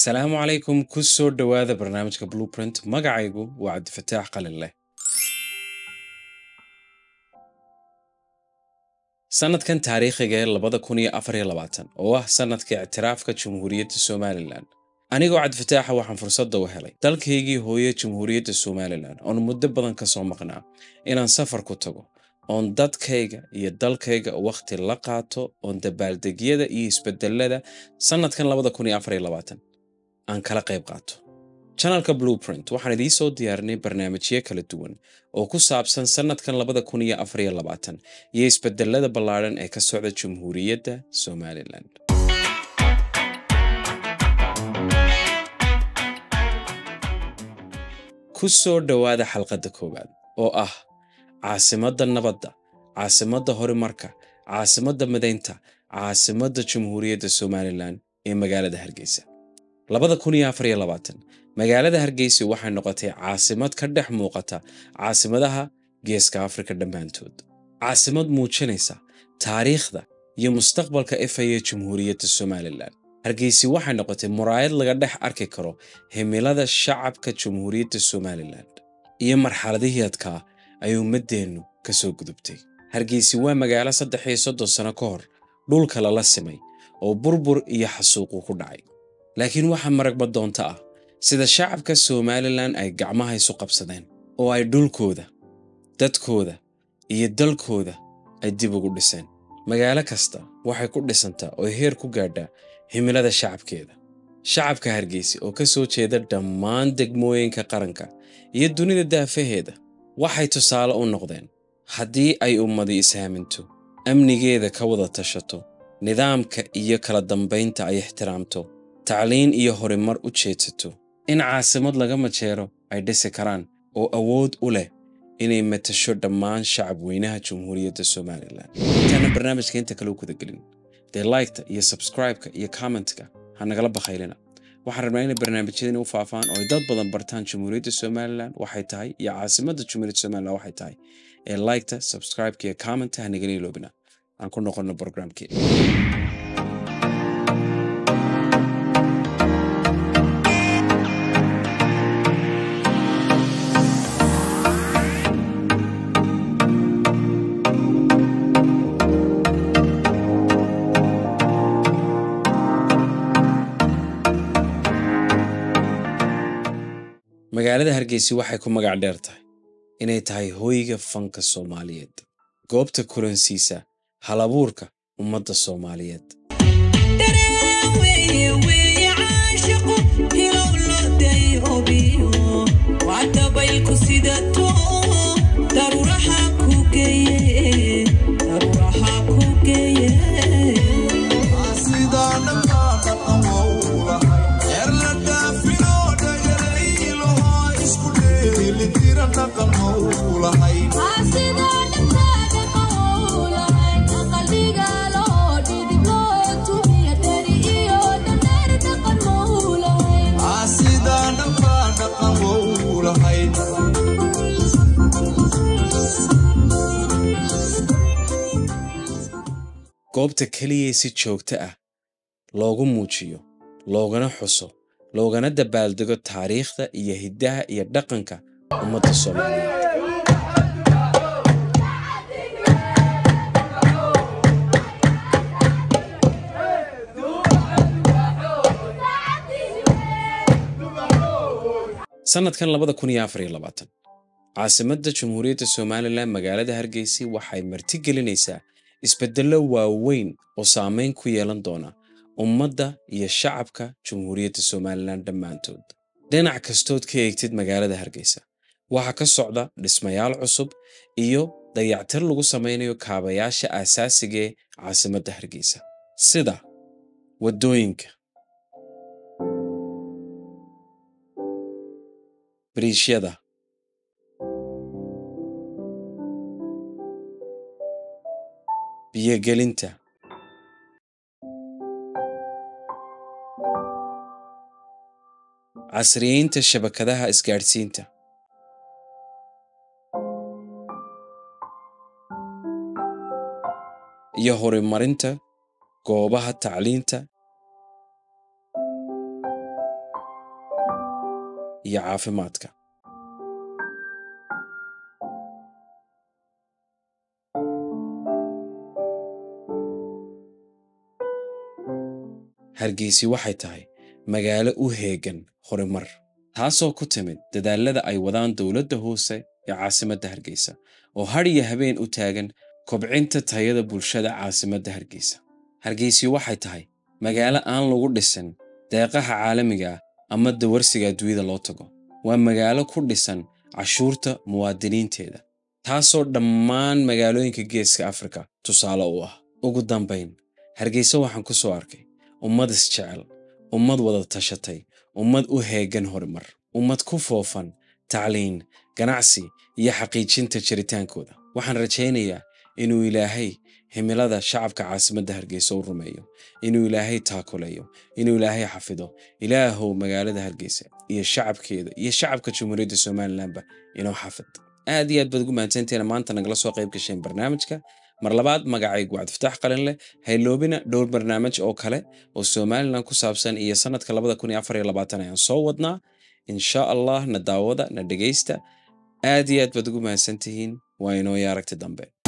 salaamu calaykum ku soo dhowaada barnaamijka blueprint magacaygu waa cabdifataax qalin leh sannadkan taariikhiga ee labada kun iyo afar iyo labaatan oo ah sannadka ictiraafka jamhuuriyadda somalilan anigoo cabdifataaxa waxaan fursadda u helay dalkaygii hooye jamhuuriyadda somalilan oon muddo badan ka soo maqnaa inaan safar ku tago oon dadkayga iyo dalkayga wakhti la qaato oon dabaaldegyada iyo isbedelada sannadkan labada kun iyo afar iyo labaatan aan kala qayb qaato janalka blueprint waxaan idiin soo diyaarinay barnaamijyo kala duwan oo ku saabsan sannadkan labada kun iyo afar iyo labaatan iyo isbedelada ballaadhan ee ka socda jamhuuriyadda somalilan ku soo dhowaada xalqadda koowaad oo ah caasimadda nabadda caasimadda horumarka caasimadda midaynta caasimadda jamhuuriyadda somalilan ee magaalada hargeysa labada kun iyo afar iyo labaatan magaalada hargeysa waxay noqotay caasimad ka dhex muuqata caasimadaha geeska afrika dhammaantood caasimad muujinaysa taariikhda iyo mustaqbalka efaya jamhuuriyadda somalilan hargeysi waxay noqotay muraayad laga dhex arki karo himilada shacabka jamhuuriyadda somalilan iyo marxaladihii adkaa ay ummaddeennu ka soo gudubtay hargeysi waa magaalo saddex iyo soddon sano ka hor dhulka lala simay oo burbur iyo xasuuqu ku dhacay laakiin waxaa maragba doonto ah sida shacabka somalilan ay gacmaha isu qabsadeen oo ay dhulkooda dadkooda iyo dalkooda ay dib ugu dhiseen magaalo kasta waxay ku dhisantaa oo heer ku gaadhaa himilada shacabkeeda shacabka hargeysa oo ka soo jeeda dhammaan degmooyinka qaranka iyo dunida daafaheeda waxay tusaale u noqdeen haddii ay ummadi ishaaminto amnigeeda ka wada tashato nidaamka iyo kala dambaynta ay ixtiraamto tacliin iyo horumar u jeedsato in caasimad laga majeero ay dhisi karaan oo awood u leh inay matasho dhammaan shacab weynaha jamhuuriyadda somalilan intaana barnaamijka inta kale u gudagelin dee liketa iyo subscribe-ka iyo commentka ha nagala bakhaylina waxaan rabnaa inay barnaamijyadani u faafaan oo ay dad badan bartaan jamhuuriyadda somalilan waxay tahay iyo caasimadda jamhuuriyadda somalilan waxay tahay ee liketa subscribe-ka iyo commenta ha nagala iloobina aan ku noqonno programkii magaalada hargeysa waxay ku magac dheer tahay inay tahay hooyga fanka soomaaliyeed goobta kulansiisa halabuurka ummadda soomaaliyeed goobta keliya si joogto ah loogu muujiyo loogana xuso loogana dabaaldego taariikhda iyo hiddaha iyo dhaqanka ummadda soomaaliyeed sannadkan labada kun iyo afar iyo labaatan caasimadda jamhuuriyadda somalilan magaalada hargeysa waxay martigelinaysaa isbeddello waaweyn oo saamayn ku yeelan doona ummadda iyo shacabka jamhuuriyadda somalilan dhammaantood dhinac kastood ka eegtid magaalada hargeysa waxaa ka socda dhismayaal cusub iyo dayactir lagu samaynayo kaabayaasha aasaasiga ee caasimadda hargeysa sida waddooyinka bariishyada biyogelinta casriyeynta shabakadaha isgaadhsiinta iyo horumarinta goobaha tacliinta iyo caafimaadka hargeysi waxay tahay magaalo u heegan horumar taasoo ku timid dadaalada ay wadaan dowladda hoose ee caasimadda hargeysa oo har iyo habeen u taagan kobcinta tayada bulshada caasimadda hargeysa hargeysi waxay tahay magaalo aan lagu dhisin deeqaha caalamiga ah ama dawarsiga adduunyada loo tago waa magaalo ku dhisan cashuurta muwaadiniinteeda taasoo dhammaan magaalooyinka geeska afrika tusaale u ah ugu dambayn hargeysa waxaan ku soo arkay ummad isjecel ummad wada tashatay ummad u heegan horumar ummad ku foofan tacliin ganacsi iyo xaqiijinta jiritaankooda waxaan rajaynayaa inuu ilaahay himilada shacabka caasimadda hargeysa u rumeeyo inuu ilaahay taakuleeyo inuu ilaahay xafido ilaahow magaalada hargeysa iyo shacabkeeda iyo shacabka jamhuuriyadda somalilanba inoo xafid aad iyo aad baad ugu mahadsanteena maanta nagala soo qayb gasheen barnaamijka mar labaad magacaygu cabdifataax qalin leh hayloobina dhowr barnaamij oo kale oo somalilan ku saabsan iyo sanadka labada kun iyo afar iyo labaatan ayaan soo wadnaa insha allah na daawada na dhegaysta aad iyo aad baad ugu mahadsantihiin waa inoo iyo aragti dambe